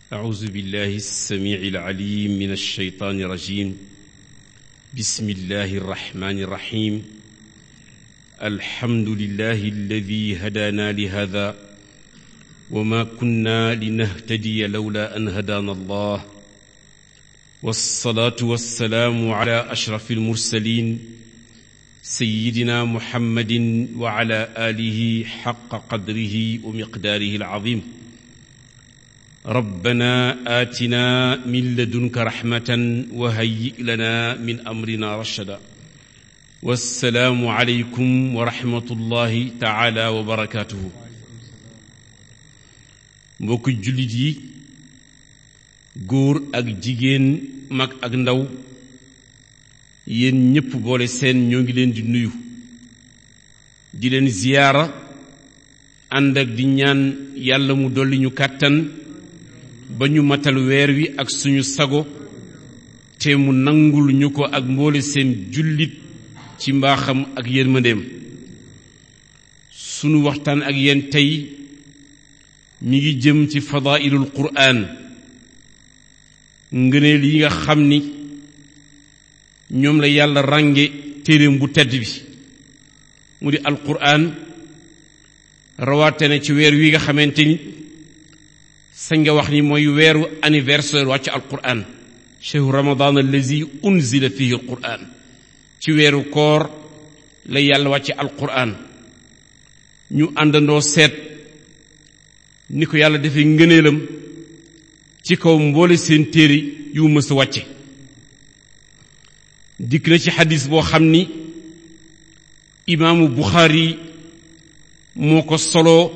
أعوذ بالله السميع العليم من الشيطان الرجيم بسم الله الرحمن الرحيم الحمد لله الذي هدانا لهذا وما كنا لنهتدي لولا أن هدانا الله والصلاة والسلام على أشرف المرسلين سيدنا محمد وعلى آله حق قدره ومقداره العظيم ربنا آتنا من لدنك رحمة وهيئ لنا من أمرنا رشدا والسلام عليكم ورحمة الله تعالى وبركاته mbokk jullit yi góor ak jigéen mag ak ndaw yéen ñépp boole seen ñoo ngi leen di nuyu di leen ziyaara ànd ak di ñaan yàlla mu dolli ñu kàttan ba ñu matal weer wi ak suñu sago te mu nangul ñu ko ak mboole seen jullit ci mbaaxam ak yërmandeem sunu waxtaan ak yéen tey mi ngi jëm ci fadailul quraan ngëneel yi nga xam ni ñoom la yàlla rànge téeréem bu tedd bi mu di alquraan rawaate na ci weer wi nga xamante ni sañ nga wax ni mooy weeru anniversaire wàcc alquraan chehru ramadan allazi unzila fihi alquraan ci weeru koor la yàlla wàcce alquraan ñu àndandoo seet ni ko yàlla defee ngëneelam ci kaw mboole seen téere yu mës a wàcce dikk na ci xadis boo xam ni imaamu buxaari moo ko soloo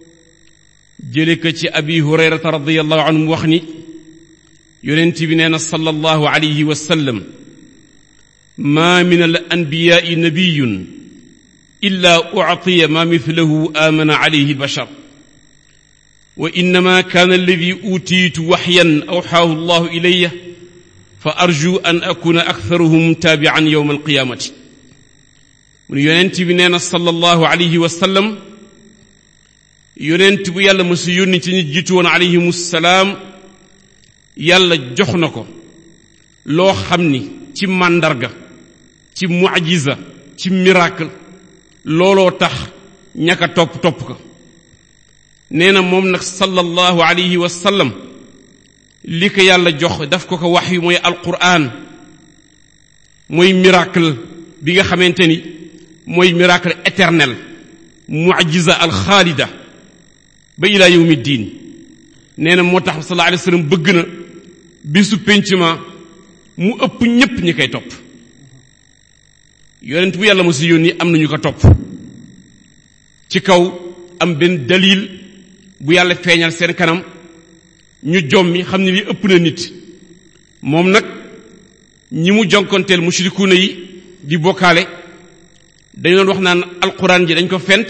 jële ko ci abi hurayrata radiallahu anhu mu wax ni yonent bi nee na sallallahu alayhi wa sallam ma min al anbiyaai nabiyun illa uctiya ma mithlahu amana alayhi albashar wa innama kaana alladi utiitu waxyan awxaahu allahu ilaya fa arju an akuna aktharuhum taabian yowma alqiyaamati mu ne yonent bi nee na sallallahu alayhi wa sallam yonent bu yàlla mësu yónni ci ñi jiitu woon alayhim salaam yàlla jox na ko loo xam ni ci màndarga ci mucjiza ci miracle looloo tax ñaka topp topp ko nee na moom nag sallallahu alayhi wa sallam li ko yàlla jox daf ko ko wax yu mooy alquran mooy miracle bi nga xamante ni mooy miracle éternel mucjiza alxaalida ba ilaa yawmi diin nee na moo tax sallallahu alayhi wa sallam bëgg na bisu péncement mu ëpp ñépp ñi koy topp yonent bu yàlla ma si yónni am nañu ko topp ci kaw am benn dalil bu yàlla feeñal seen kanam ñu jommi xam ne li ëpp na nit moom nag ñi mu jonkonteel mushrikuuna yi di bokkaale dañu doon wax naan alquran ji dañ ko fent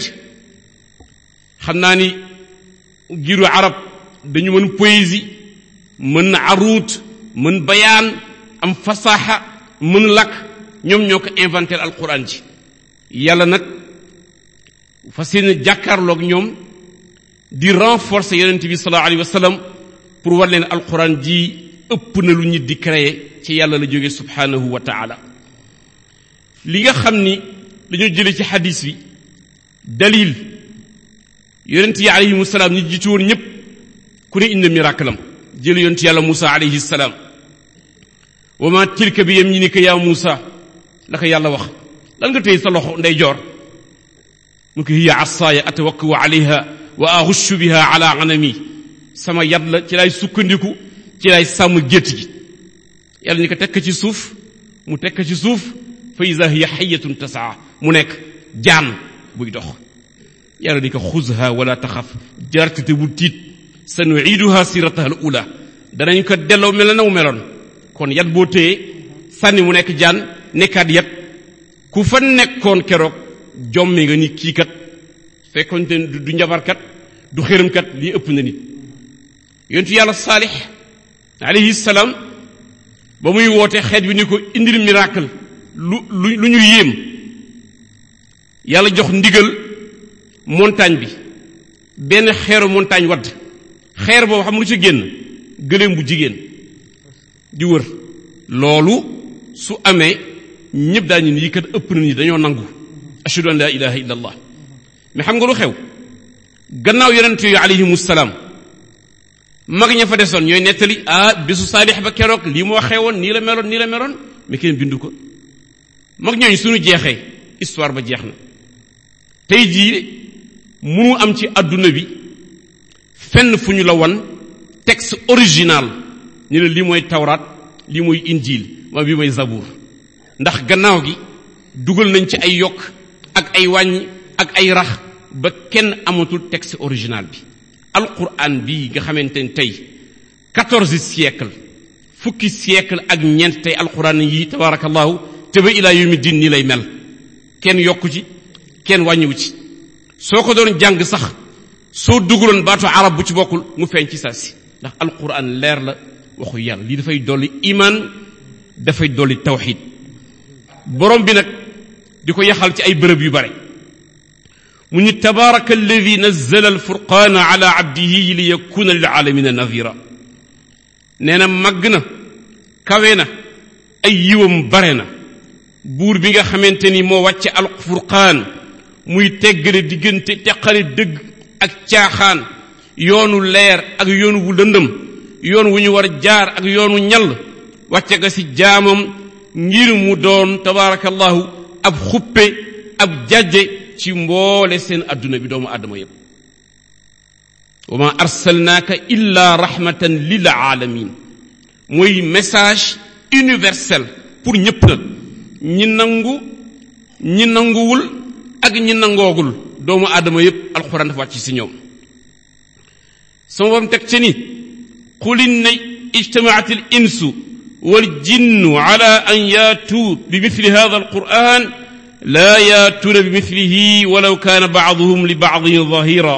xam naa ni giru arab dañu mën poésie mën aruut mën bayaan am fasaaxa mën lakk ñoom ñoo ko inventé alquran ji yàlla nag fa seen jàkkaarloog ñoom di renforcer yonent bi sallallahu alayhi wa sallam pour war leen alquran ji ëpp na lu nit di créer ci yàlla la jóge subhanahu wa taala li nga xam ni dañoo jële ci xadis bi dalil yonent yi alayhimu salaam ñi jiitu woon ñëpp ku ne indi miracle am jël yonent yàlla Muusa alayhi salaam wa ma tilka bi yaminika yaa Muusa la ko yàlla wax lan nga tey sa loxo ndey joor mu ko hiya asaaya atawakkau alayha wa axushu biha ala anami sama yat la ci lay sukkandiku ci lay sàmm gétt gi yàlla ni ko tekk ci suuf mu tekk ci suuf fa ida hiya xayatun tasaa mu nekk jaan buy dox yàlla ni ko xuzha wala taxaf jartite bu tiit sa nuiduha sirataha al ula danañ ko delloo mel na mu meloon kon yat boo téye sànni mu nekk jaan nekkaat yat ku fa nekkoon keroog jommi nga ni kii kat fekkoon te du njabarkat du xërëmkat lii ëpp na nit yontu yàlla saalix alayhi salaam ba muy woote xeet bi ni ko indil miracle lu lu lu ñu yéem yàlla jox ndigal montagne bi benn xeeru montagne wadd xeer boobu xam lu ci génn gëléem bu jigéen di wër loolu su amee ñëpp daañu ni yi kat ëpp na ñi dañoo nangu ashhadu an la ilaha illa allah mais xam nga lu xew gannaaw yonent yooyu alayhimu salaam mag ña fa desoon ñooy nettali ah bisu saalix ba keroog lii moo xewoon nii la meloon nii la meloon mais kenn bindu ko mag ñooñu suñu jeexee histoire ba jeex na tey jii munu am ci adduna bi fenn fu ñu la wan texte original ñu ne lii mooy tawraat lii mooy injil waa bii mooy zabour ndax gannaaw gi dugal nañ ci ay yokk ak ay wàññi ak ay rax ba kenn amatul texte original bi alquran bii nga xamante ne tey quatorze siècle fukki siècle ak ñeent tey alquran yi tabarakallahu te ba ilaa yawmi din nii lay mel kenn yokku ci kenn wàññiwu ci soo ko doon jàng sax soo dugaloon baatu arab bu ci bokkul mu feeñ ci saa si ndax alquran leer la waxu yàlla lii dafay dolli iman dafay dolli tawxid borom bi nag di ko yaxal ci ay bërëb yu bare mu ñu tabaraka alladi nazzala alfurqaana ala abdihi li yakuna lil alamina nadira nee na màgg na kawe na ay yiwam bare na buur bi nga xamante ni moo wàcce alfurqaan muy teggale diggante teqale dëgg ak caaxaan yoonu leer ak yoonu wu lëndëm yoon wu ñu war jaar ak yoonu ñall wàcce ga ci jaamam ngir mu doon tabaarakallahu ab xuppe ab jajje ci mboole seen adduna bi doomu aadama yépp wa ma arsalnaaka illa rahmatan lil alamin mooy message universel pour ñépp nag ñi nangu ñi nanguwul ak ñi nangoogul doomu aadama yépp alxuraan dafa wàcc ci ñoom sama borom teg ca ni qul inna ijtamaat al insu wal jinnu ala an yaatuu bi mithli hada alquran laa yaatuuna bi mithlihi walaw kaana baaduhum li baadin zahira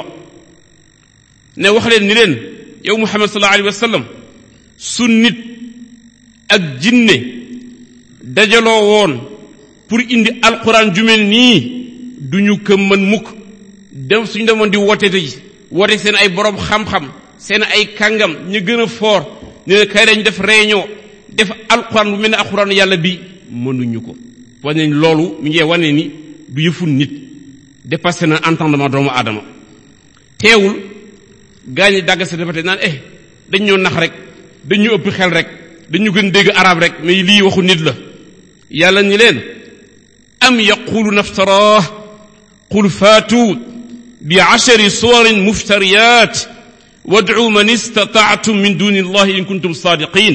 ne wax leen ni leen yow muhammad sallallahu alayhi wa sallam su nit ak jinne dajaloo woon pour indi alquran ju mel nii duñu ko mën mukk dem suñu demoon di woote ji woote seen ay borom xam-xam seen ay kàngam ñu gën a foor ne ne kay dañ def réunion def alquran bu mel ne alquran yàlla bi mënuñu ko wane nañ loolu mi ngi wane ni du yëfu nit dépassé na entendement doomu aadama teewul gaa ñi dàgg sa defate naan eh dañ ñoo nax rek dañ ñu ëpp xel rek dañu gën dégg arab rek mais lii waxu nit la yàlla ñi leen am yaqulu naftarah qul faatu bi ashari suwarin muftariyat wad'u man istata'tum min duni allahi in kuntum sadiqin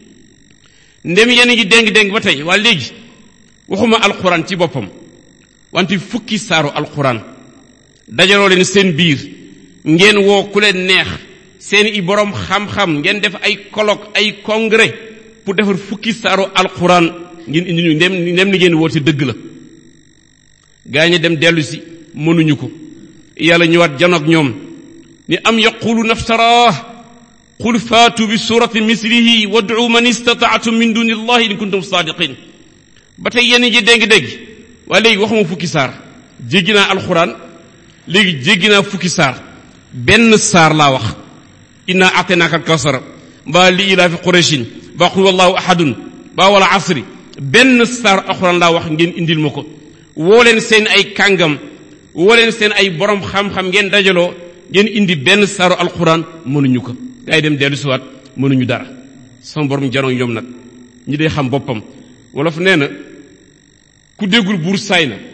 ndem yéen ngi déng-déng ba tey waa léegi waxuma alquran ci boppam wante fukki saaru alquran dajaloo leen seen biir ngeen woo ku leen neex seen i borom xam-xam ngeen def ay colloque ay congrès pour defar fukki saaru alquran ngeen indi ñu ndem ndem ni ngeen woote dëgg la gaa ñi dem dellu si mënuñu ko yàlla ñëwaat janoog ñoom ni am yaqulu naftaraah qul faatu bi surati mislihi wad'u man istata'tum min duni allahi in kuntum sadiqin ba tey yéen ji dégg-dégg waaye léegi waxuma fukki saar jéggi naa alxuraan léegi jéggi naa fukki saar benn saar laa wax inna ataynaaka alkawsara mbaa li ilaafi qurayshin mbaa qul wallahu ahadun mbaa wala asri benn saar alxuraan laa wax ngeen indil ma ko woo leen seen ay kàngam woo leen seen ay borom xam-xam ngeen dajaloo ngeen indi benn saaru alxuraan mënuñu ko gaa yi dem dellu siwaat mënuñu dara sama borom janoo ñoom nag ñi dee xam boppam wolof nee na ku déggul buur saay na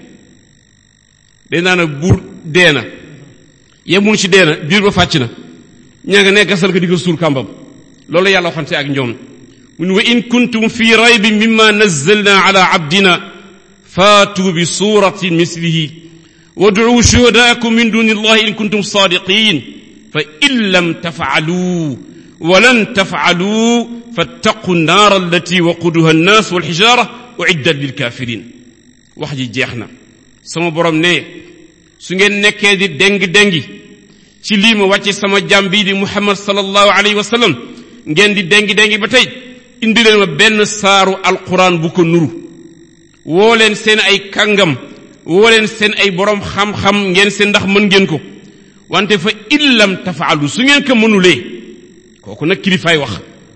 day naa na buur dee na yemul ci dee na biir ba fàcc na ñaa nga ne gasal ko di ko suur kàmbam loolu yàlla waxante ak ñoom mun wa in kuntum fi raybin mimma nazzalna ala abdina faatu bi suratin mislihi wad'u shuhadaakum min duni allahi in kuntum sadiqin fa in lam taf'alu wa lan taf'alu fattaqu nnaar allati waquduha annaas walxijaara uiddat lilkafirin wax ji jeex na sama borom ne su ngeen nekkee di déng-déngi ci lii ma wàcce sama jàm bii di muhammad sallallahu alayhi wa sallam ngeen di déngi-déngi ba tey indi leen ma benn saaru alquran bu ko nuru woo leen seen ay kàngam woo leen seen ay borom xam-xam ngeen seen ndax mën ngeen ko wante fa illam tafaalu su ngeen ko mënulee kooku nag kilifaay wax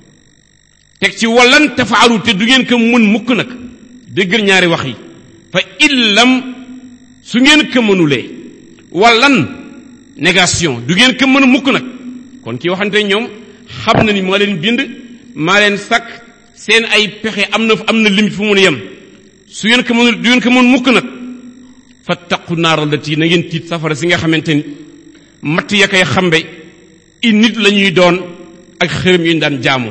teg ci wallan tafaalu te du ngeen ko mën mukk nag déggal ñaari wax yi fa illam su ngeen ko mënulee wallan négation du ngeen ko mën mukk nag kon ki waxante ñoom xam na ni maa leen bind maa leen sakk seen ay pexe am na am na limite fu mun yem su ngeen ko mënul du ngeen ko mën mukk nag fattaqu naaral lati na ngeen tiit safara si nga xamante ni matt ya koy xambe i nit la ñuy doon ak xërëm yu ñu daan jaamu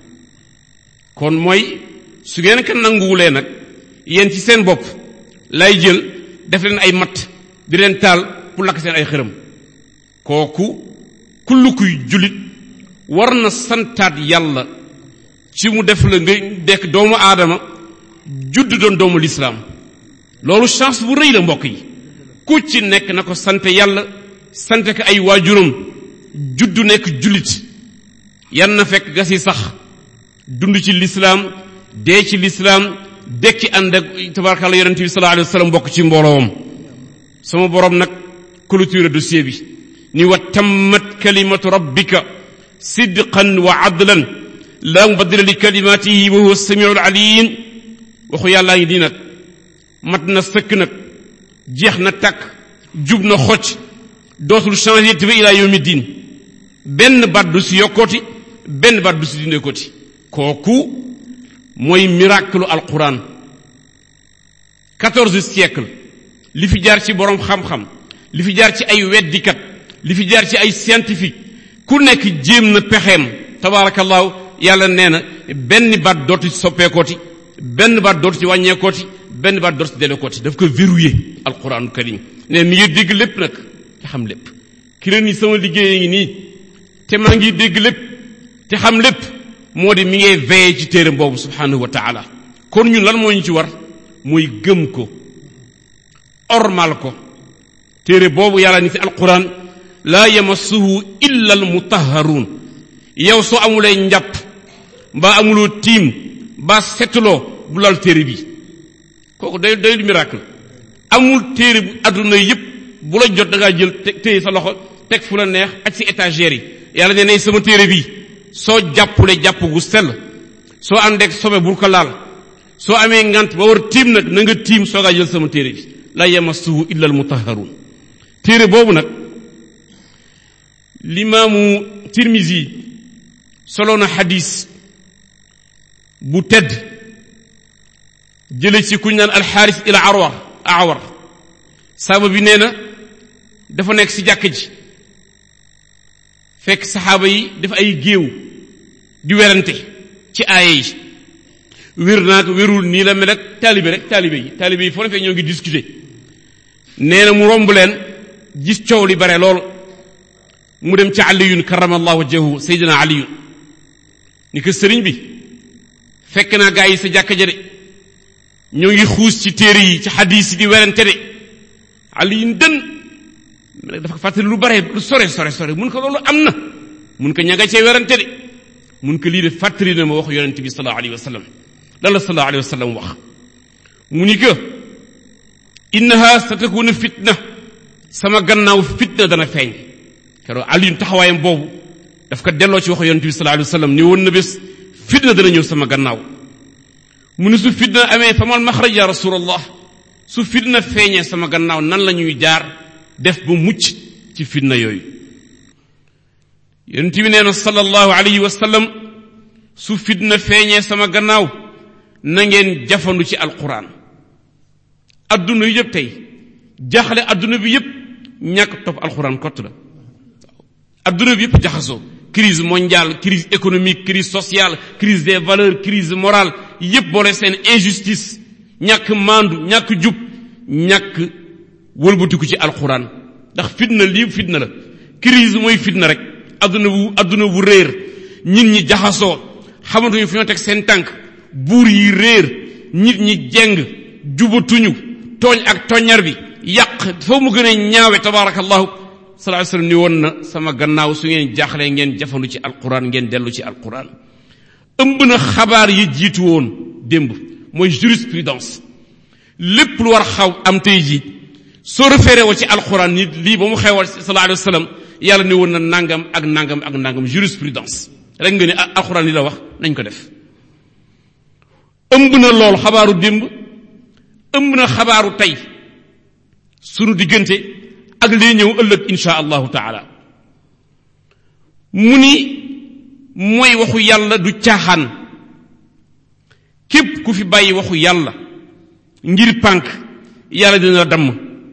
kon mooy su ngeen ko nanguwulee nag yéen ci seen bopp lay jël def leen ay matt di leen taal pour lakk seen ay xërëm kooku kullu kuy jullit war na santaat yàlla ci mu def la nga dekk doomu aadama judd doon doomu lislaam loolu chance bu rëy la mbokk yi ku ci nekk na ko sant yàlla sant ko ay waajuram juddu nekk jullit yan na fekk gas yi sax dund ci lislaam dee ci lislaam dekki ànd ak tabarakàlla yonente bi sallallahu alayhi wa sallam bokk ci mbooloowam sama borom nag clôture dossier bi ni wa tammat kalimatu rabbika sidqan wa adlan la mubaddila li kalimatihi wa huwa samiu alim waxu yàllaa ngi di nag mat na sëkk nag jeex na takk jub na xocc dootul changé te ba ilaa yawmi diin benn baat du si yokkooti benn baat du si dindeekooti kooku mooy miracle alquran quatorze siècle li fi jaar ci boroom xam-xam li fi jaar ci ay weddikat li fi jaar ci ay scientifique ku nekk jéem na pexeem tabaarakallaahu yàlla nee na benn baat dootu ci soppeekooti benn baat dootu ci wàññeekooti benn baat dootu ci delekooti daf ko verrouillé alquranu karim ne mi ngi dégg lépp nag te xam lépp ki leen ni sama liggéey ngi nii te maa ngi dégg lépp te xam lépp moo di mi ngay veillé ci téere boobu subhanahu wa taala kon ñun lan moo ñu ci war muy gëm ko ormal ko téere boobu yàlla ni ci alquran laa yamassuhu illa al mutahharun yow soo amulee njàpp mbaa amuloo tiim mbaa setuloo bu lal téere bi kooku day day du miracle amul téere bu adduna yépp bu la jot da ngaa jël téye sa loxo teg fu la neex ak ci étagère yi yàlla nee nay sama téere bi soo jàppule jàpp gu sell soo àndeek sobe bul ko laal soo amee ngant ba war tiim nag na nga tiim soogaa jël sama téere bi la yamassuhu illa al mutahharun téere boobu nag limaamu tirmisi solo na xadis bu tedd jële ci kuñ naan alxaaris ila arwar awar saaba bi nee na dafa nekk ci jàkk ji fekk saxaaba yi dafa ay géew di werante ci aaye yi wér naag wérul nii la mel ak taalibe rek taalibe yi taalibe yi foo ne fekk ñoo ngi discuter nee na mu romb leen gis coow li bare lool mu dem ci aliyun karamallahu wajhahu sayyidina aliyun ni ko sëriñ bi fekk naa gaa yi sa jàkka ja de ñoo ngi xuus ci téere yi ci xadiis yi di werante de aliyun dën dafa fàttali lu bare lu sore sore sore mun ko loolu am na mun ko ña nga cee werante de mun ko lii de fàttali na ma wax yonente bi sallallahu alayhi wa sallam lan la sallallahu alayhi wa sallam wax mu ni que innaha satakuna fitna sama gannaaw fitna dana feeñ keroog aliyun taxawaayam boobu daf ko delloo ci wax yonente bi sallallahu alayhi wa sallam ni woon na bés fitna dana ñëw sama gannaaw mu ni su fitna amee famal maxraj ya rasulallah su fitna feeñee sama gannaaw nan la ñuy jaar def ba mucc ci fitna yooyu yonent bi nee na sallallahu alayhi wa sallam su fitna feeñee sama gannaaw na ngeen jafandu ci alquran adduna yu yëpp tey jaaxle adduna bi yëpp ñàkk topp alquran kott la adduna bi yëpp jaxasoo crise mondiale crise économique crise sociale crise des valeurs crise morale yëpp boole seen injustice ñàkk maandu ñàkk jub ñàkk wëlbatiku ci alquran ndax fitna lii fitna la crise mooy fitna rek adduna bu adduna bu réer nit ñi jaxasoo xamatuñu fu ñoo teg seen tànk buur yi réer nit ñi jeng jubatuñu tooñ ak toññar bi yàq foo mu gën a ñaawe tabaarakallahu sallallahu alayhi wasallam ni woon na sama gannaaw su ngeen jaaxlee ngeen jafandu ci alquran ngeen dellu ci alquran ëmb na xabaar yi jiitu woon démb mooy jurisprudence lépp lu war xaw am tey ji soo référé woo ci alquran nit lii ba mu xewal sallallahu alayhi wasallam yàlla ni woon na nangam ak nangam ak nangam jurisprudence rek nga ne ah alxuraan li la wax nañ ko def ëmb na lool xabaaru démb ëmb na xabaaru tey sunu diggante ak lii ñëw ëllëg insha allahu taala mu ni mooy waxu yàlla du caaxaan képp ku fi bàyyi waxu yàlla ngir pànk yàlla dina la damm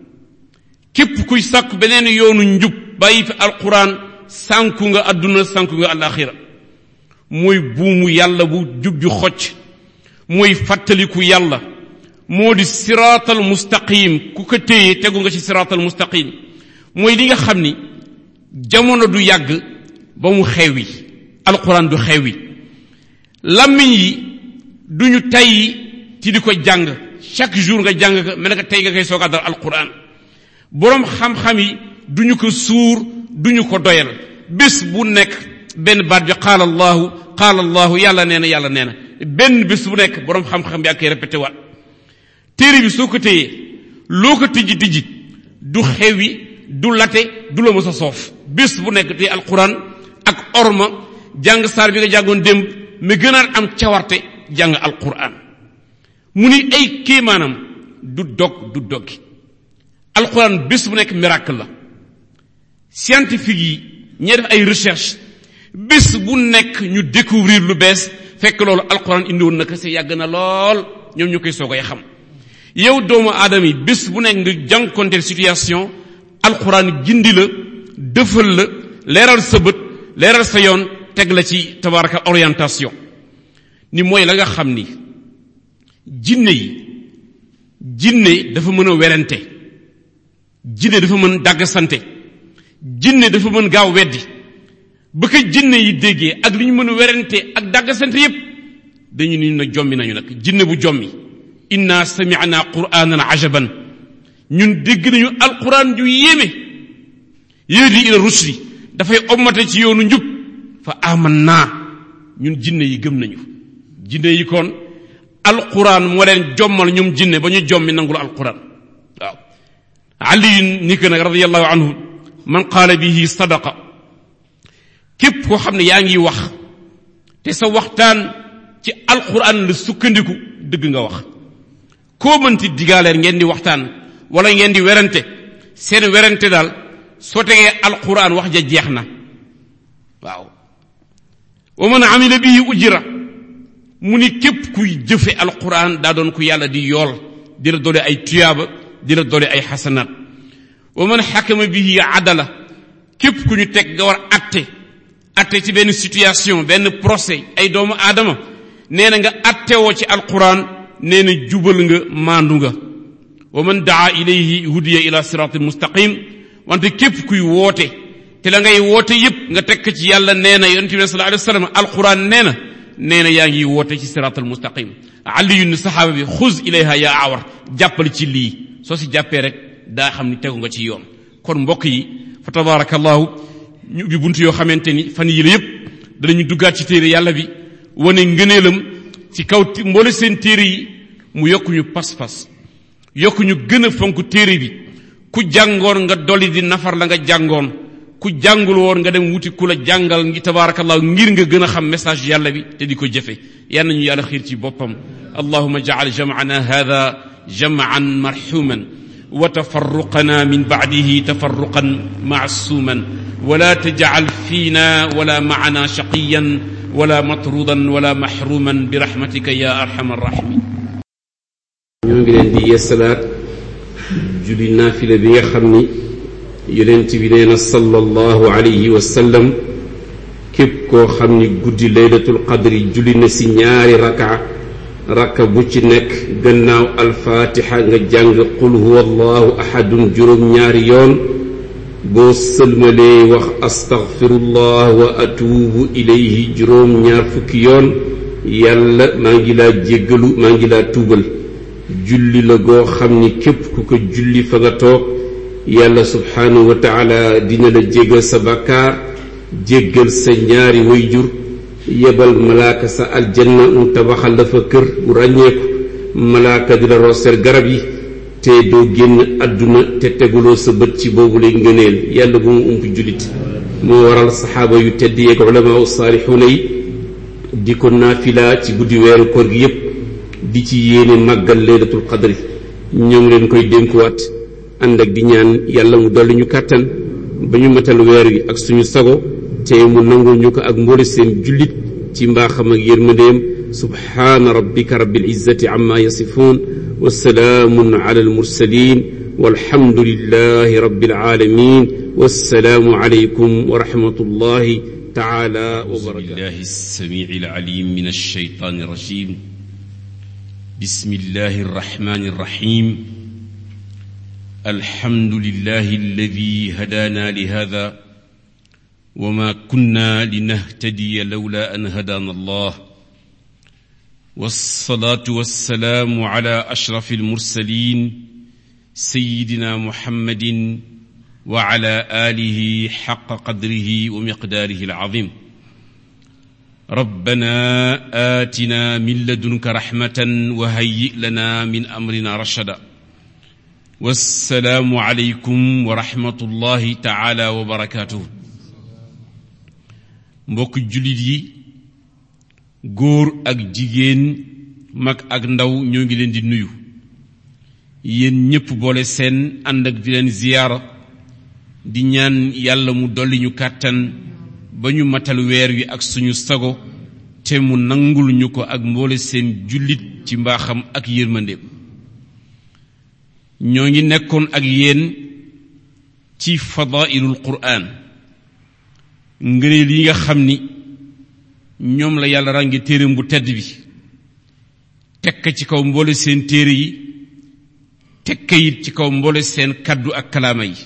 képp kuy sàkk beneen yoonu njub bàyyi fi alquran sànku nga àdduna sànku nga alaxira mooy buumu yàlla bu jub ju xocc mooy fàttaliku yàlla moo di siraatal mustaqim ku ko téye tegu nga ci siraatal mustaqim mooy li nga xam ni jamono du yàgg ba mu xewi alquran du xewi làmmiñ yi duñu tayyi ci di ko jàng chaque jour nga jàng ko mel nga tey nga koy soog a dal alquran boroom xam-xam yi duñu ko suur duñu ko doyal bés bu nekk benn baat bi qaala allahu qaala allahu yàlla nee na yàlla nee na benn bés bu nekk boroom xam-xam bi ak koy répété waat téere bi soo ko téyee loo ko tijji tijji du xewi du late du la mës a soof bés bu nekk te alquran ak orma jàng saar bi nga jàngoon démb mi gënaat am cawarte jàng alquran mu ni ay kéemaanam du dog du doggi alquran bés bu nekk miracle la scientifique yi ñee def ay recherche bés bu nekk ñu découvrir lu bees fekk loolu alquran indiwoon na ko se yàgg na lool ñoom ñu koy soogay xam yow doomu aadama yi bés bu nekk nga jànkonteel situation alquran gindi la dëfal la leeral sa bët leeral sa yoon teg la ci tabaraka orientation ni mooy la nga xam ni jinne yi jinne dafa mën a werante jinne dafa mën dàgg sante jinne dafa mën gaaw weddi ba ko jinne yi déggee ak li ñu mën a werante ak dàgg sante yépp dañu ni na jommi nañu nag jinne bu jommi inna sami'na qur'anan ajaban ñun dégg nañu alquran ju yéeme yéedi ila rusli dafay ommate ci yoonu njub fa amanna ñun jinne yi gëm nañu jinne yi kon alquran moo leen jommal ñoom jinne ba ñu jommi nangul alquran waaw ali ni ko nag radiallahu anhu man qaala bihi sadaqa képp koo xam ne yaa ngi wax te sa waxtaan ci alquran la sukkandiku dëgg nga wax koo mënti digaaleen ngeen di waxtaan wala ngeen di werante seen werante daal soo tegee alquran wax ja jeex na waaw wa man amila bihi ujira mu ni képp kuy jëfe alquran daa doon ku yàlla di yool di la doole ay tuyaaba di la doole ay xasanaat wa man xakama bihi adala képp ku ñu teg nga war atte atte ci benn situation benn procès ay doomu aadama nee na nga attewoo ci alquran nee na jubal nga maandu nga wa man daa ilayhi hudiya ila siratil mustaqim wante képp kuy woote te la ngay woote yépp nga tekk ci yàlla nee na yonente bi sallallahu alayhi wa sallam alquran nee na nee na yaa ngi woote ci siratal mustaqim aliyu ni saxaaba bi xuz ilayha yaa awar jàppal ci lii soo si jàppee rek daa xam ni tegu nga ci yoon kon mbokk yi fa tabarakallahu ñu ubbi bunt yoo xamante ni fan yi la yépp danañu duggaat ci téere yàlla bi wane ngëneelam ci kaw mboole seen téere yi mu yokk ñu pas-pas yokk ñu gën a fonk téere bi ku jàngoon nga dolli di nafar la nga jàngoon ku jàngul woon nga dem wuti ku la jàngal ngi tabarakallah ngir nga gën a xam message yàlla bi te di ko jëfe yal nañu yàlla xiir ci boppam allahuma jacal jamcana hada jamcan marxuman wa tafarruqana min bacdihi tafarruqan macsuuman wala tajcal fiina wala macana shaqiyan wala matrudan wala maxruman birahmatika ya arxam arraximin ñoo ngi leen di yeesalaat julli naafila bi nga xam ni yonent bi nee na sallallahu alayhi wa sallam képp koo xam ni guddi laylatul qadri julli na si ñaari raka raka bu ci nekk gannaaw alfaatixa nga jàng qul huwa allahu ahadun juróom-ñaari yoon boo sëlmalee wax astaghfirullah wa atuubu ilayhi juróom-ñaar fukki yoon yàlla maa ngi laa jéggalu maa ngi laa tuubal julli la goo xam ni képp ku ko julli fa nga toog yàlla subhaanahu wa taala dina la jéggal sa bàkkaar jéggal sa ñaari wayjur yebal malaaka sa aljanna mu tabaxal la fa kër bu ràññeeku malaaka di la rooseel garab yi te doo génn àdduna te teguloo sa bët ci boobu lay ngëneel yàlla bu mu ump jullit moo waral saxaaba yu tedd yeeg ulama u saalixuuna yi di ko naafila ci guddi weeru koor gi yépp di ci yéene màggal laylatul qadri ñoo ngi leen koy dénkuwaat ànd ak di ñaan yàlla mu dolli ñu kàttan ba ñu matal weer wi ak suñu sago te mu nangul ñu ko ak mboole seen jullit ci mbaaxam ak yërmandeem subhaana rabbika rabbil izzati amma yasifuun wa salaamun ala al mursalin walhamdulillahi rabbil alamin wassalaamu alaykum wa rahmatullahi taala wa barakatuh بالله السميع العليم من الشيطان الرجيم بسم الله الرحمن الرحيم الحمد لله الذي هدانا لهذا وما كنا لنهتدي لولا ان هدانا الله والصلاه والسلام على اشرف المرسلين سيدنا محمد وعلى اله حق قدره ومقداره العظيم ربنا آتنا من لدنك رحمة وهيئ لنا من أمرنا رشدا والسلام عليكم ورحمة الله تعالى وبركاته mbokk jullit yi góor ak jigéen mag ak ndaw ñoo ngi leen di nuyu yéen ñépp boole seen ànd ak di leen ziyaara di ñaan yàlla mu dolli ñu kàttan ba ñu matal weer wi ak suñu sago te mu nangul ñu ko ak mboole seen jullit ci mbaaxam ak yërmandeem ñoo ngi nekkoon ak yéen ci fadailul quraan ngëneel yi nga xam ni ñoom la yàlla ràngi téereem bu tedd bi tekk ci kaw mboole seen téere yi tekk it ci kaw mboole seen kaddu ak kalaama yi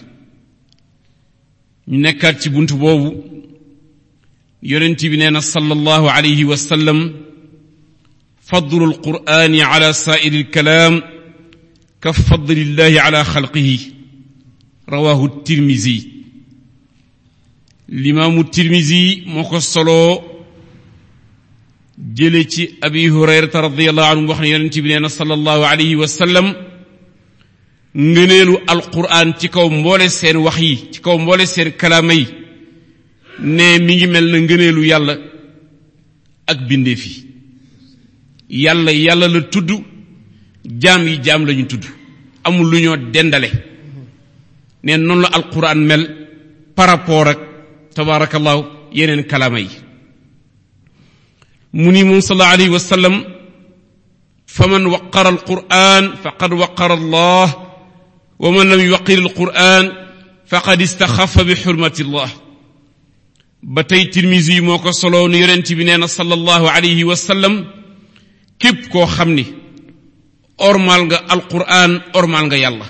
ñu nekkaat ci bunt boobu yonent bi nee na sallallahu alayhi wa sallam fadlu alqur'ani ala saa'iri alkalaam ka fadlillahi ala xalqihi rawahu tirmisi limaamu tirmisi moo ko soloo jële ci abi hurayrata radiallahu anhu wax ne yonent bi nee na sallallahu alayhi wa sallam ngëneelu alqur'an ci kaw mboole seen wax yi ci kaw mboole seen kalaama yi ne mi ngi mel na ngëneelu yàlla ak bindeef yi yàlla yàlla la tudd jaam yi jaam lañu tudd amul lu ñoo dendale ne noonu la alquran mel par rapport ak tabaarakallahu yeneen kalaama yi mu ni moom sallallahu alayhi wa sallam faman waqara alquran faqad waqara allah wa man lam yuwaqir alquran faqad istaxafa bi xurmati allah ba tey tirmisi yi moo ko soloo nu yonent bi nee na sallallahu alayhi wa sallam képp koo xam ni ormal nga alquran ormal nga yàlla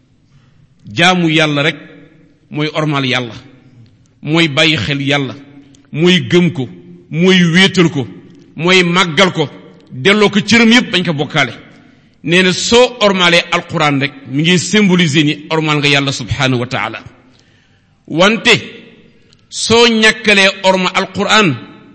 jaamu yàlla rek mooy ormal yàlla mooy bàyyi xel yàlla mooy gëm ko mooy wéetal ko mooy màggal ko delloo ko cëram yépp bañ ko bokkaale nee na soo ormalee alquran rek mi ngi symboliser ni ormal nga yàlla subhanahu wa taala wante soo ñàkkalee orma alquran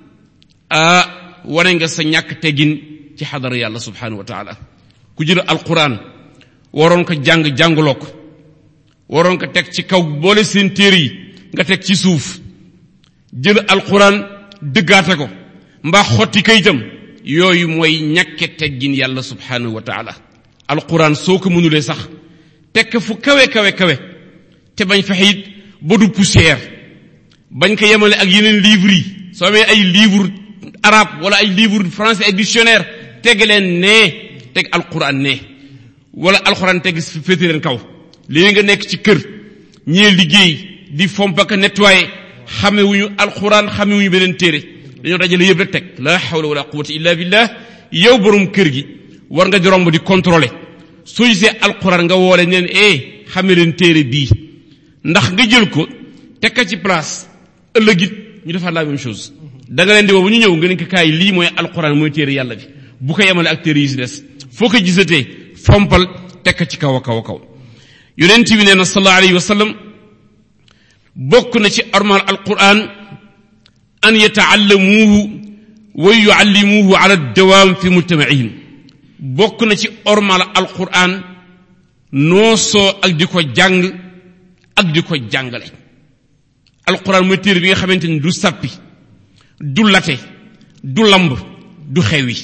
ah wane nga sa ñàkk teggin ci xadara yàlla subhanahu wa taala ku jël alquran waroon ko jàng jàngloo ko waroon ko teg ci kaw boole seen téere yi nga teg ci suuf jël alquran dëggaate ko mbaa xotti kayitam yooyu mooy ñàkke teggin yàlla subhanahu wa taala alquran soo ko mënulee sax tekk fu kawe kawe kawe te bañ fexe it ba du poussière bañ ko yemale ak yeneen livres yi soo amee ay livre arabe wala ay livre français ay dictionnaire teg leen nee teg alquran nee wala alquran teg féete leen kaw léegi nga nekk ci kër ñee liggéey di fomp ak nettoyer xamewuñu alquran xamewuñu beneen téere dañoo dajale yëpp rek teg la hawla wala quwwata illa billah yow borom kër gi war nga di romb di contrôler soo gisee alquran nga woole neen eh xame leen téere bii ndax nga jël ko teg ko ci place ëllëg it ñu defaat la même chose da nga leen di woo bu ñu ñëw nga ne ko kaay lii mooy alquran mooy téere yàlla bi bu ko yemale ak téere yi si des foo ko gisatee fompal teg ko ci kaw a kaw a kaw yonent bi nee na sallallahu alayhi wa sallam bokk na ci ormal alquran an yataallamuuhu wa yuallimuuhu ala dawaam fi mujtamaihim bokk na ci ormal alquran noosoo ak di ko jàng ak di ko jàngale alquran mooy téere bi nga xamante ni du sàppi du late du lamb du xewi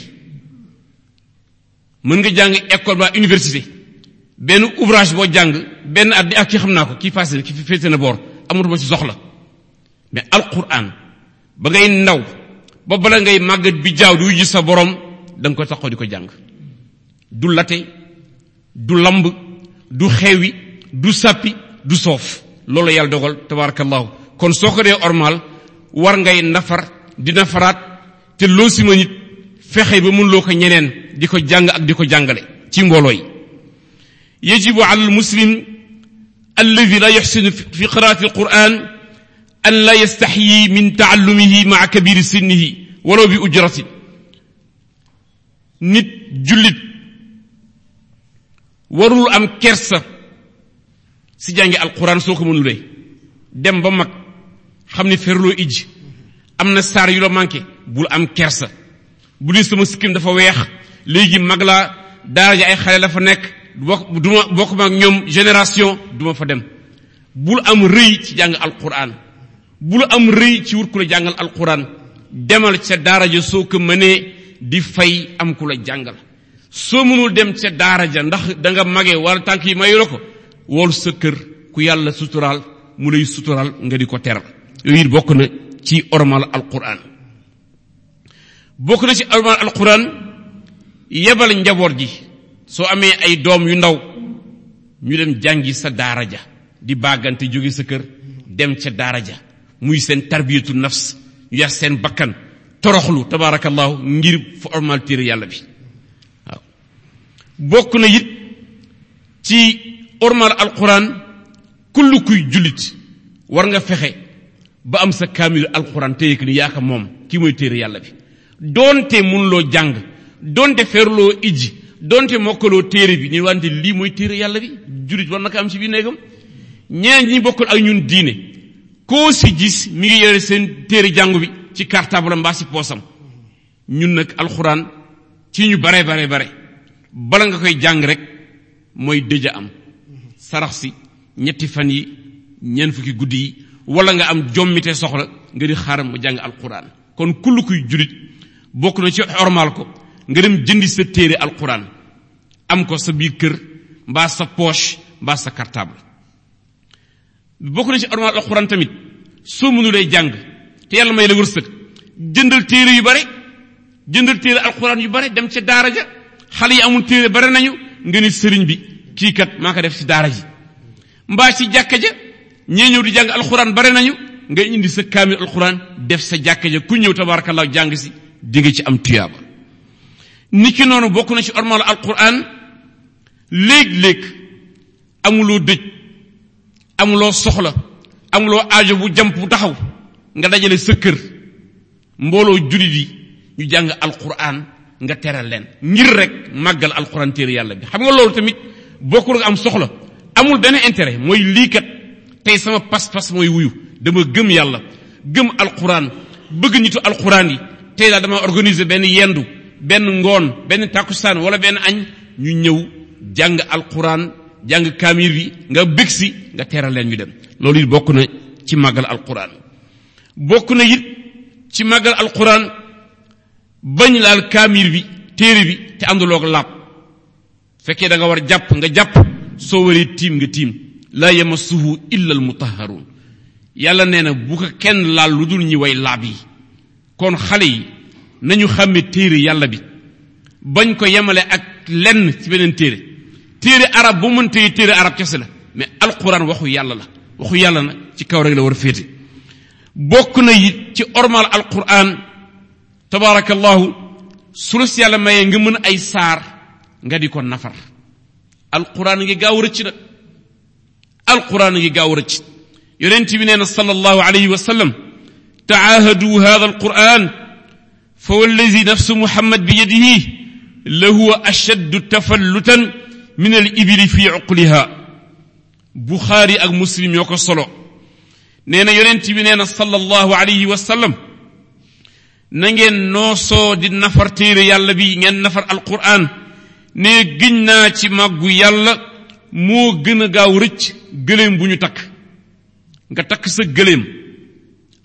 mën nga jàng école ba université benn ouvrage boo jàng benn at di ak ki xam naa ko kii passé na ki féete na boor amatuma ci soxla mais alquran ba ngay ndaw ba bala ngay màggat bi jaaw di wujji sa borom da nga ko taxaw di ko jàng du late du lamb du xewi du sàppi du soof loolu yàlla dogal tabarakallahu kon soo ko dee ormal war ngay nafar di nafaraat te loo si ma nit fexe ba mun loo ko ñeneen di ko jàng ak di ko jàngale ci mbooloo yi yajibu ala almuslim alladi la yuxsinu fi qiraati alquran an la yastaxyi min taallumihi maa kabiri sinnihi walaw bi ujratin nit jullit warul am kersa si jàngi alquran soo ko mënulee dem ba mag xam ni ferloo ij am na saar yu la manqué bul am kersa bu dee sama sikkim dafa weex léegi mag laa daara ja ay xale la fa nekk bokk duma bokk ma ak ñoom génération duma fa dem bul am rëy ci jàng alquran bul am rëy ci wut ku la jàngal alquran demal ca daara ja soo ko mënee di fay am ku la jàngal soo mënul dem ca daara ja ndax da nga magee wala tànk yi mayu la ko wool sa kër ku yàlla suturaal mu lay suturaal nga di ko teral yooyu it bokk na ci ormal alquran bokk na ci ormal alquran yebal njaboot ji soo amee ay doom yu ndaw ñu dem jàngi sa daara ja di bàggante jóge sa kër dem ca daara ja muy seen tarbiyatu nafs ñu yar seen bakkan toroxlu tabaarakallahu ngir fa ormal téere yàlla bi waaw bokk na it ci ormal alquran kullu kuy jullit war nga fexe ba am sa kaamil alquran téye ko ni yaa ko moom kii mooy téere yàlla bi doonte munloo jàng doonte ferloo ijji doonte mokkaloo téere bi ni wante lii mooy téere yàlla bi jullit war na ko am ci biir néegam ñeneen ñi bokkul ak ñun diine koo si gis mi ngi yore seen téere jàngu bi ci cartable mbaa si poosam ñun nag alxuraan ci ñu bare bare bare bala nga koy jàng rek mooy dëja am sarax si ñetti fan yi ñeent fukki guddi yi wala nga am jommite soxla nga di xaaram ma jàng alxuraan kon kull kuy julit bokk na ci ormal ko nga dem jëndi sa téere alxuraan am ko sa biir kër mbaa sa poche mbaa sa cartable bokk na ci ormal alxuraan tamit soo mënulee jàng te yàlla may la wërsëg jëndal téere yu bare jëndal téere alxuraan yu bare dem ca daara ja xale yi amul téere bare nañu nga ni sëriñ bi kii kat maa ko def ci daara ji mbaa ci jàkka ja ñee ñëw di jàng alxuraan bare nañu nga indi sa kaamil alxuraan def sa jàkka ja ku ñëw tabarakallah jàng si di nga ci am tuyaaba niki noonu bokk na ci ormal alquran léeg-léeg amuloo dëj amuloo soxla amuloo aajo bu jamp bu taxaw nga dajale sa kër mbooloo julit yi ñu jàng alquran nga teral leen ngir rek màggal alquran téere yàlla bi xam nga loolu tamit bokkul nga am soxla amul benn intérêt mooy lii kat tey sama pas-pas mooy wuyu dama gëm yàlla gëm alquran bëgg nitu alquran yi tey daal dama organiser benn yendu benn ngoon benn takkusaan wala benn añ ñu ñëw jàng alquran jàng kaamir bi nga bég si nga teeral leen ñu dem loolu it bokk na ci màggal alquran bokk na it ci màggal alquran bañ laal kaamir bi téere bi te ànduloog laab fekkee da nga war jàpp nga jàpp soo waree tiim nga tiim laa yamassuhu illa al mutahharun yàlla nee na bu ko kenn laal lu dul ñi way laab yi kon xale yi nañu xàmme téere yàlla bi bañ ko yemale ak lenn ci beneen téere téere arab bu mën téye téere arab kese la mais alquran waxu yàlla la waxu yàlla na ci kaw rek la war a féete bokk na it ci ormal alquran tabaarakallahu su la si yàlla mayee nga mën ay saar nga di ko nafar alquran ngi gaaw rëcc nag alquran ngi gaaw rëcc yonent bi nee na sallallahu alayhi wa sallam taahadu hada alquran fa wallazi nafsu muhammad bi yadihi lahuwa ashaddu tafallutan min al ibili fi uqliha buxaari ak muslim yoo ko solo nee na yonent bi nee na sallallahu alayhi wa sallam na ngeen noosoo di nafar téere yàlla bi ngeen nafar alquran ne giñ naa ci màggu yàlla moo gën a gaaw rëcc gëléem bu ñu takk nga takk sa gëléem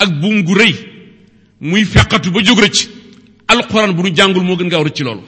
ak buum gu rëy muy feqatu ba jóg rëcc alquran bu nu jàngul moo gën gaaw rëcc loolu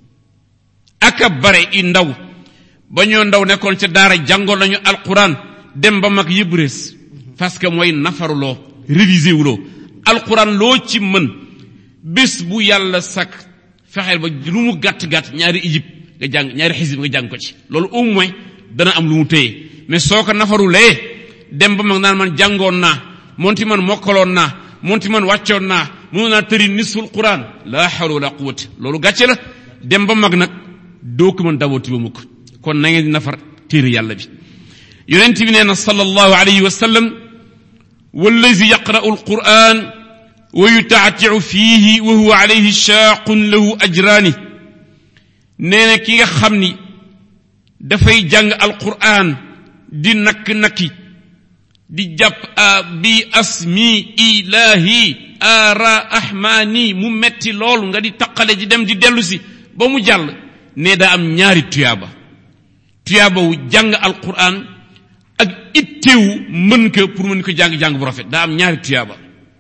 aka bare i ndaw ba ñoo ndaw nekkoon ca daara jàngoon nañu alquran dem ba mag yëpp rees parce que mooy nafaruloo révisé wuloo alquran loo ci mën bés bu yàlla sakk fexeel ba lu mu gàtt-gàtt ñaari ijib nga jàng ñaari xisib nga jàng ko ci loolu au moins dana am lu mu téye mais soo ko nafarulee dem ba mag naan man jàngoon naa monti man mokkaloon naa monti man wàccoon naa mënoon naa tëri nisful quran la hawla wala quwwata loolu gàcce la dem ba mag nag doo ko mën dabooti ba mukk kon na ngeen di nafar téere yàlla bi yonent bi nee na sallallahu alayhi wa sallam wallazi yaqra'u alquran wa yutaatiu fiihi wa huwa alayhi shaaqun lahu ajraani nee na ki nga xam ni dafay jàng alquran di nakk-nakki di jàpp a bi asmi ilahi ara ahmaani mu metti lool nga di taqale di dem di dellu si ba mu jàll ne daa am ñaari tuyaaba tuyaaba wu jàng alquran ak itteewu mën ko pour mën ko jàng-jàng bu rafet daa am ñaari tuyaaba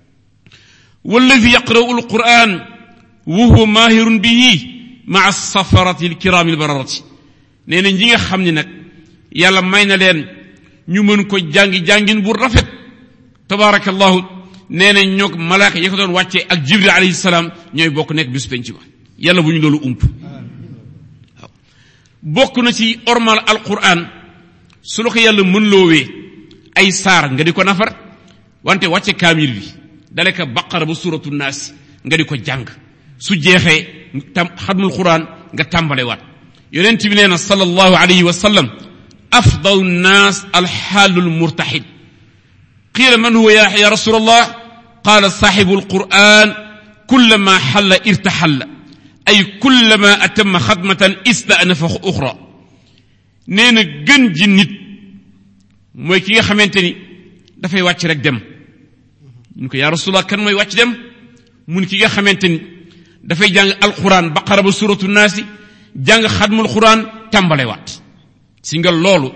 walladi yaqra'u alquran wa huwa mahirun bihi maa safarati alkirami albararati nee na ñi nga xam ni nag yàlla may na leen ñu mën ko jàngi jàngin bu rafet tabaarakallahu nee na ñoog malaaka yi ko doon wàccee ak jibril alayhi salaam ñooy bokk nekk bis penc ba yàlla bu ñu loolu ump waaw bokk na ci ormal alquran su la ko yàlla mën loowee ay saar nga di ko nafar wante wàcce kaamil bi dale ka baqara ba suratu naas nga di ko jàng su jeexee tam xadmul quran nga tàmbalewaat yonent bi nee na sallallahu alayhi wa sallam afdalu nnaas alxaalu lmurtaxid qiila man huwa ya rasul allah qaala saaxibu alquran kullama xalla irtaxalla ay kullama atama xadmatan istanafa uxra nee na gën ji nit mooy ki nga xamante ni dafay wàcc rek dem ñu ko yaa rasulallah kan mooy wàcc dem mun ki nga xamante ni dafay jàng alquran baqara ba suratu naasi jàng xadmul quran tàmbalewaat si nga loolu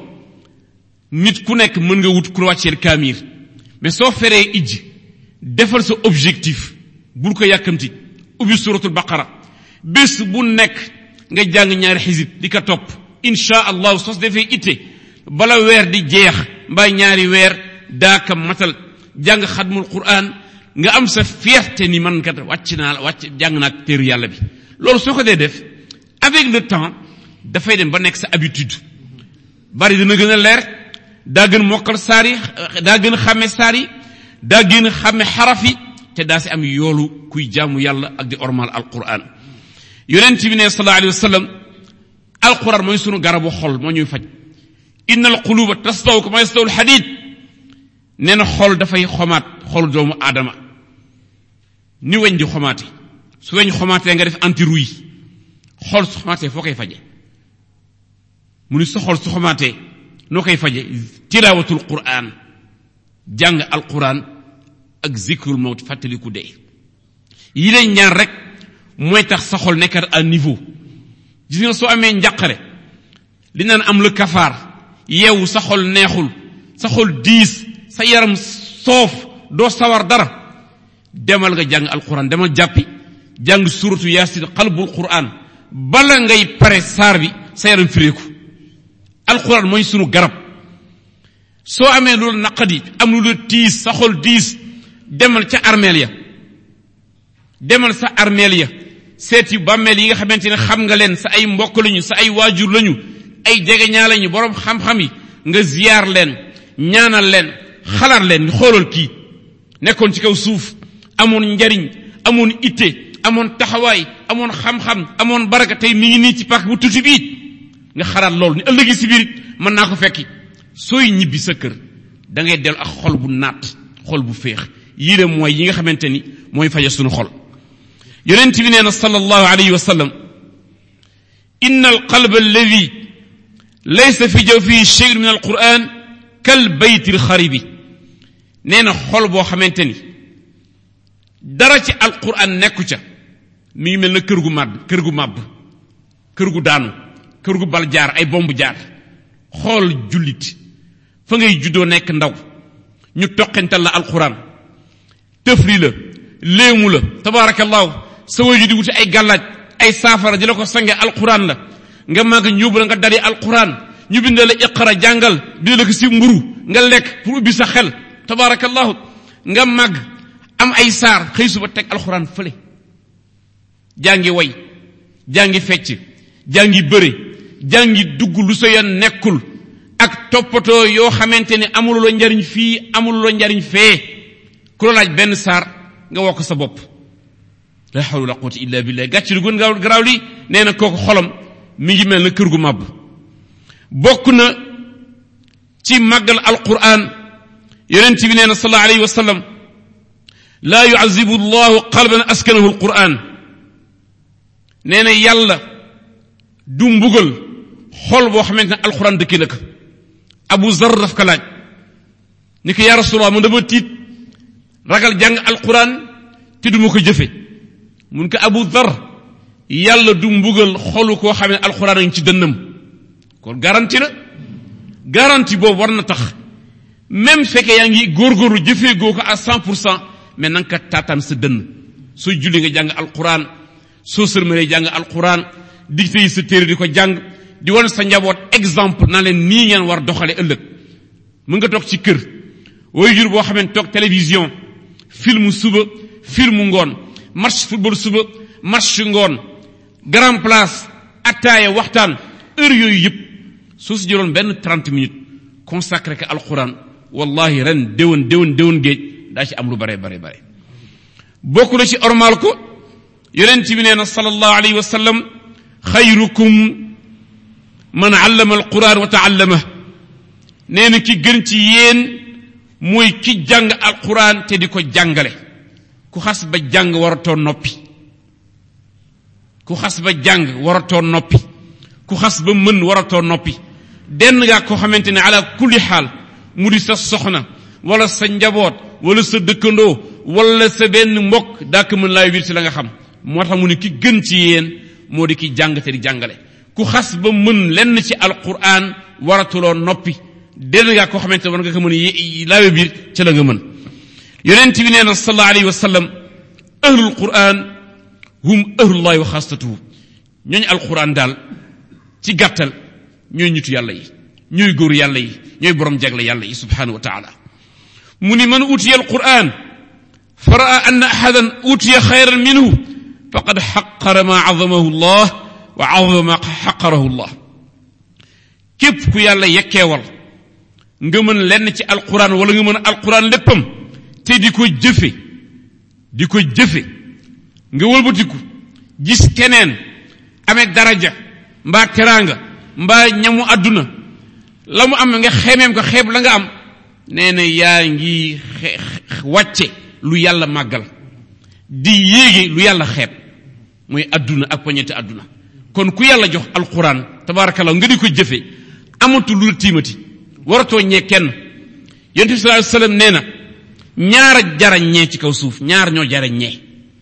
nit ku nekk mën nga wut ku wàcceel kaamir mais soo feree ijj defal sa objectif bul ko yàkkamti ubbi suratul baqara bés bu nekk nga jàng ñaari xisib di ko topp insha allahu sos defee itte bala weer di jeex mbaa ñaari weer daaka matal jàng xadmul quran nga am sa fierté ni man kat wàcc naa wàcc jàng naa téeru yàlla bi loolu soo ko dee def avec le temps dafay dem ba nekk sa habitude bari dina gën a leer daa gën mokkal saar yi daa gën xàmme saar yi daa gën xàmme xaraf yi te daa si am yoolu kuy jaamu yàlla ak di ormal alquran yonent bi ne sallallahu alayhi wa sallam alquran mooy sunu garabu xol moo ñuy faj inna alquluba tastaw kama yastaw alxadid nee na xol dafay xomaat xol doomu aadama ni weñ di xomaate su weñ xomaatee nga def anti rouille xol su xomaatee foo koy faje mu ni sa xol su xomaatee noo koy faje tilaawatul quran jàng alquran ak zikrul mawt fàttaliku dee yi lay ñaan rek mooy tax sa xol nekkat à niveau gis nga soo amee njàqare li naan am la kafaar yeewu sa xol neexul sa xol diis sa yaram soof doo sawar dara demal nga jàng alquran demal jàppi jàng suratu yaasin xalbul quran bala ngay pare saar bi sa yaram fireeku alquran mooy sunu garab soo amee lu la naqadi am lu la tiis sa xol diis demal ca armeel ya demal sa armeel ya seeti bàmmeel yi nga xamante ne xam nga leen sa ay mbokk lañu sa ay waajur lañu ay jegeñaa lañu boroom xam-xam yi nga ziyaar leen ñaanal leen xalaat leen xoolal kii nekkoon ci kaw suuf amoon njariñ amoon itte amoon taxawaay amoon xam-xam amoon baraka tey mi ngi nii ci pàkk bu tuuti bii nga xalaat loolu ni ëllëgi si biir mën naa ko fekki sooy ñibbi sa kër da ngay dellu ak xol bu naat xol bu féex yii de mooy yi nga xamante ni mooy faja sunu xol yonent bi nee na sallallahu alayhi wa sallam inna alqalba alladi laysa fi jawfihi shay'un min alquran kal bayti alxaribi nee na xol boo xamante ni dara ci alquran nekku ca mi ngi mel na kër gu màbb kër gu màbb kër gu daanu kër gu bal jaar ay bomb jaar xool jullit fa ngay juddoo nekk ndaw ñu toqental la alquran tëfli la léemu la tabarakallahu sa waju di wuti ay gàllaaj ay saafara di la ko sange alquran la nga màgg ñu yóbbu la nga dari alquran ñu bindal la iqara jàngal bind la ko si mburu nga lekk pour ubbi sa xel tabarakallahu nga màgg am ay saar xëy suba teg alquran fële jàngi way jàngi fecc jàngi bëre jàngi dugg lu sa yoon nekkul ak toppatoo yoo xamante ne amul la njariñ fii amul la njariñ fee ku la laaj benn saar nga wokk sa bopp la hawla wala quwwata illa billah gàcc lu gën gaaw garaaw li nee na kooku xolam mi ngi mel na kër gu màbb bokk na ci màggal alquran yonent bi nee na sallallahu alayhi wa sallam laa yuazibu llahu qalban askanahu alquran nee na yàlla du mbugal xol boo xamante ne alquran dëkki la ko abu zar daf ko laaj ni ko yaa rasulallah man dama tiit ragal jàng alquran te duma ko jëfe mun ko abu zar yàlla du mbugal xolu koo xam ne alquran a ngi ci dënnam kon garanti la garanti boobu war na tax même fekkee yaa ngi góorgóorlu jëfee goo ko à cent pour cent mais na nga ko taataan sa dënn sooy julli nga jàng alquran soo sërmalee jàng alquran digte yi sa téere di ko jàng di wan sa njaboot exemple na leen nii ngeen war doxale ëllëg mën nga toog ci kër way jur boo xamee toog télévision film suba film ngoon match football suba match ngoon grand place attaaya waxtaan heure yooyu yëpp soo si jëloon benn 30 minutes consacré ko alquran wallahi ren déwén déwén déwén géej daa ci am lu bare bare bare bokk na ci ormal ko yonent bi nee na sallallahu alayhi wa sallam xayrukum man allama alquran wa taallama nee na ki gën ci yéen mooy ki jàng alquran te di ko jàngale ku xas ba jàng waratoo noppi ku xas ba jàng waratoo noppi ku xas ba mën waratoo noppi denn ngaa koo xamante ne ala kulli xaal mu di sa soxna wala sa njaboot wala sa dëkkandoo wala sa benn mbokk daa ko mën laay wir ci la nga xam moo tax mu ne ki gën ci yéen moo di ki jàng te di jàngale ku xas ba mën lenn ci alquran waratuloo noppi denn ngaa koo xamante war nga ko mën laawe biir ca la nga mën yonent bi nee na sallallahu alayhi wa sallam ahlul quran hum ahlullahi wa xaasatuhu ñooñu alquran daal ci gàttal ñooy ñitu yàlla yi ñooy góor yàlla yi ñooy borom jagle yàlla yi subhanahu wa taala mu ni man utiya alquran fa raa anna ahadan utiya xayran minhu faqad xaqara ma azamahu llah wa azama ma xaqarahu llah képp ku yàlla yekkeewal nga mën lenn ci alquran wala nga mën alquran léppam te di ko jëfe di ko jëfe nga wëlbatiku gis keneen amee daraja mbaa teraanga mbaa ñamu àdduna la mu am nga xemeem ko xeeb la nga am nee na yaa ngi wàcce lu yàlla màggal di yéege lu yàlla xeeb mooy àdduna ak poñete àdduna kon ku yàlla jox alquran tabarakallah nga di ko jëfe amatu lu la tiimati waratoo ñee kenn yonent bi sallallahu alayhi wasallam nee na ñaar a jara ñee ci kaw suuf ñaar ñoo jara ñee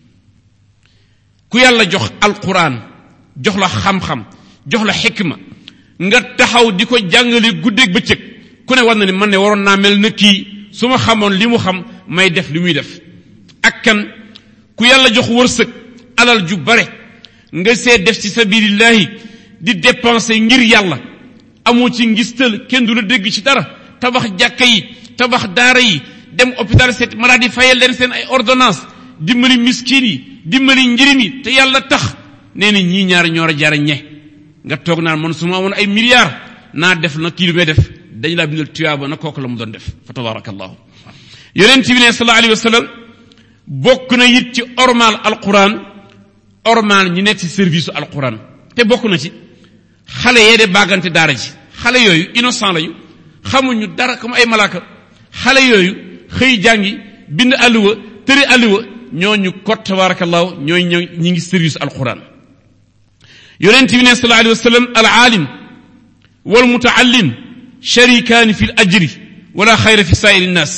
ku yàlla jox alquran jox la xam-xam jox la xikma nga taxaw di ko jàngale guddeeg bëccëg ku ne war na ni man ne waroon naa mel na kii su ma xamoon li mu xam may def li muy def ak kan ku yàlla jox wërsëg alal ju bare nga see def ci sabilillahi di dépenser ngir yàlla amoo ci ngistal kenn du la dégg ci dara tabax jàkka yi tabax daara yi dem hôpital seet malade yi fayal leen seen ay ordonnance dimbali miskin yi dimbali njirim yi te yàlla tax nee na ñii ñaari ñoor a jaara ñe nga toog naan man su ma amoon ay milliards naa def na kii lu may def dañ laa bindal tuyaaba na kooku la mu doon def fa tabarakallahu yonent bi ne sallallahu alayhi wa sallam bokk na it ci ormal alquran ormal ñi nekk ci service su alquran te bokk na ci xale yee de bàggante daara ji xale yooyu innocent lañu xamuñu dara comme ay malaaka xale yooyu xëy jàngi bind alluwa tëri alluwa ñooñu kot tabarakallahu ñooy ñëw ñi ngi service alquran yonent bi ne sallallahu alayhi wa sallam al aalim wal mutaallim sharikaani fi l ajri wala xayra fi saa'iri nnaas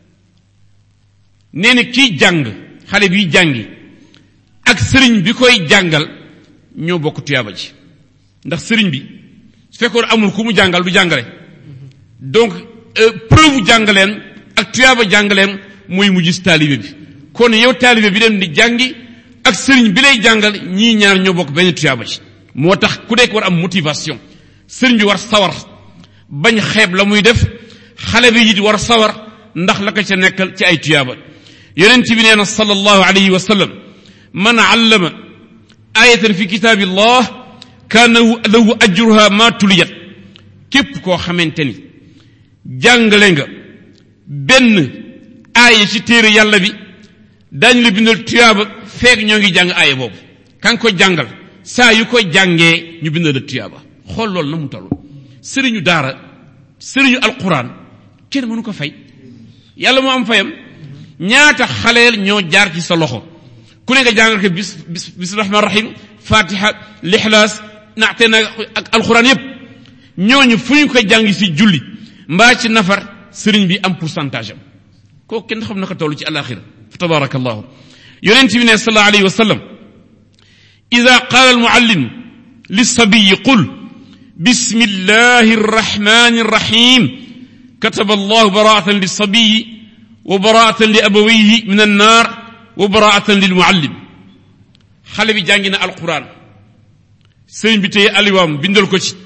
nee na kiy jàng xale biy jàngi ak sëriñ bi koy jàngal ñoo bokk tuyaaba ji ndax sëriñ bi su fekkoon amul ku mu jàngal du jàngale donc preuve jàngaleen ak tuyaaba jàngaleen mooy mu gis taalibe bi kon yow taalibe bi dem di jàngi ak sëriñ bi lay jàngal ñii ñaar ñoo bokk benn tuyaaba ci moo tax ku nekk war am motivation sëriñ bi war sawar bañ xeeb la muy def xale bi it war sawar ndax la ko ca nekkal ci ay tuyaaba yonent bi nee na sallallahu alayhi wa sallam man allama ayatan fi kitaabillah kaana lahu ajruha ma tuliyat képp koo xamante ni jàngale nga benn aaya ci téere yàlla bi daañu la bindal tuyaaba feeg ñoo ngi jàng aaya boobu kan ko jàngal saa yu ko jàngee ñu bindal la tuyaaba xool loolu na mu toll sëriñu daara sëriñu alquran kenn mënu ko fay yàlla moo am fayam ñaata xaleel ñoo jaar ci sa loxo ku ne nga jàngal ko bis bis bismillahi rahmaan rahim fatiha lixlaas naate na ak alquran yépp ñooñu fu ñu ko jàng si julli mbaa ci nafar sëriñ bi am pourcentage am kooku kenn xam na ko toll ci alaxira fa tabaraka allahu yonent bi ne sallallahu alayhi wa sallam ida qaala almuallim lisabiyi qul bismi llahi arrahmani arrahim kataba allahu baraatan lisabiyi wa baraatan li abawayhi min annar wa baraatan lilmuallim xale bi jàngi na alquran sëriñ bi téye aliwaam bindal ko ci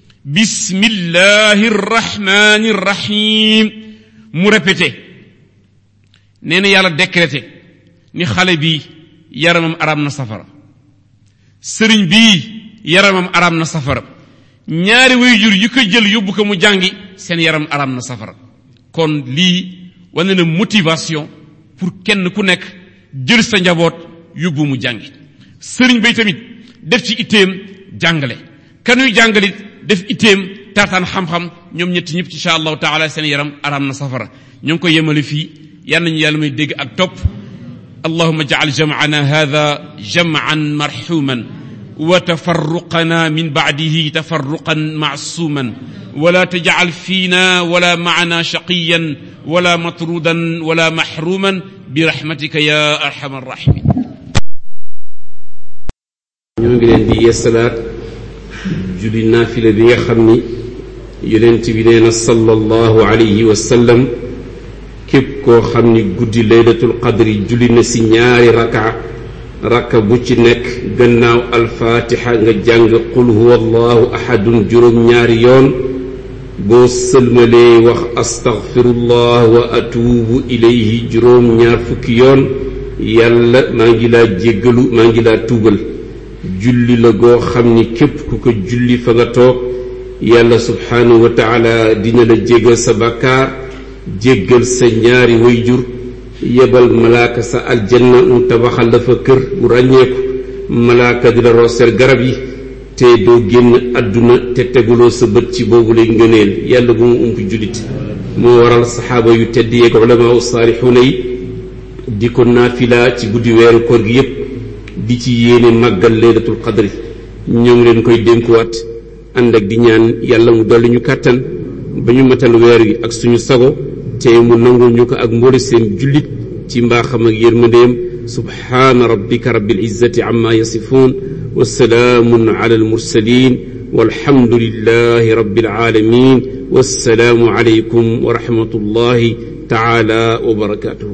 bismillahi rrahmani rrahim mu répété nee na yàlla décrété ni xale bi yaramam araam na safara sëriñ bii yaramam araam na safara ñaari waajur yu ko jël yóbbu ko mu jàngi seen yaram araam na safara kon lii wane na motivation pour kenn ku nekk jël sa njaboot yóbbu mu jàngi sëriñ bay tamit def ci itteem jàngale kanuy jàngalit def itteem taataan xam-xam ñoom ñetti ñëpp insha allahu taala seen yaram araam na safara ñoo ngi koy yemale fii yal nañu yàlla may dégg ak topp allahuma jacal jamcana hada jamcan marxuman wa tafarruqana min bacdihi tafarruqan macsuman wala tajcal fiina wala macana shaqiyan wala matrudan wala maxruman birahmatika ya arxam arrahimin ñoo ngi leen di yeesalaat julli naafila bi nga xam ni yonent bi nee na sallallahu alayhi wa sallam képp koo xam ni guddi laylatul qadri julli na si ñaari raka raka bu ci nekk gannaaw alfaatixa nga jàng qul huwa allahu ahadun juróom ñaari yoon boo sëlmalee wax astaghfirullah wa atuubu ilayhi juróom ñaar fukki yoon yàlla maa ngi laa jéggalu maa ngi laa tuubal julli la goo xam ni képp ku ko julli fa nga toog yàlla subhaanahu wa taala dina la jéggal sa bàkkaar jéggal sa ñaari wayjur yebal malaaka sa aljanna mu tabaxal la fa kër bu ràññeeku malaaka di la rooseel garab yi te doo génn àdduna te teguloo sa bët ci boobu lay ngëneel yàlla bu mu ump jullit moo waral saxaaba yu tedd yeeg ulamaa u saalixuuna yi di ko naafila ci guddi weeru koor gi yépp di ci yéene màggal laylatul qadri ñoo ngi leen koy dénkuwaat ànd ak di ñaan yàlla mu dolli ñu kàttan ba ñu matal weer wi ak suñu sago te mu nangul ñu ko ak mboole seen jullit ci mbaaxam ak yërmandeem subhaana rabbika rabbil izzati amma yasifuun wa salaamun ala al mursalin walhamdulillahi rabbil alamin wassalaamu alaykum wa rahmatullahi taala wa barakatuhu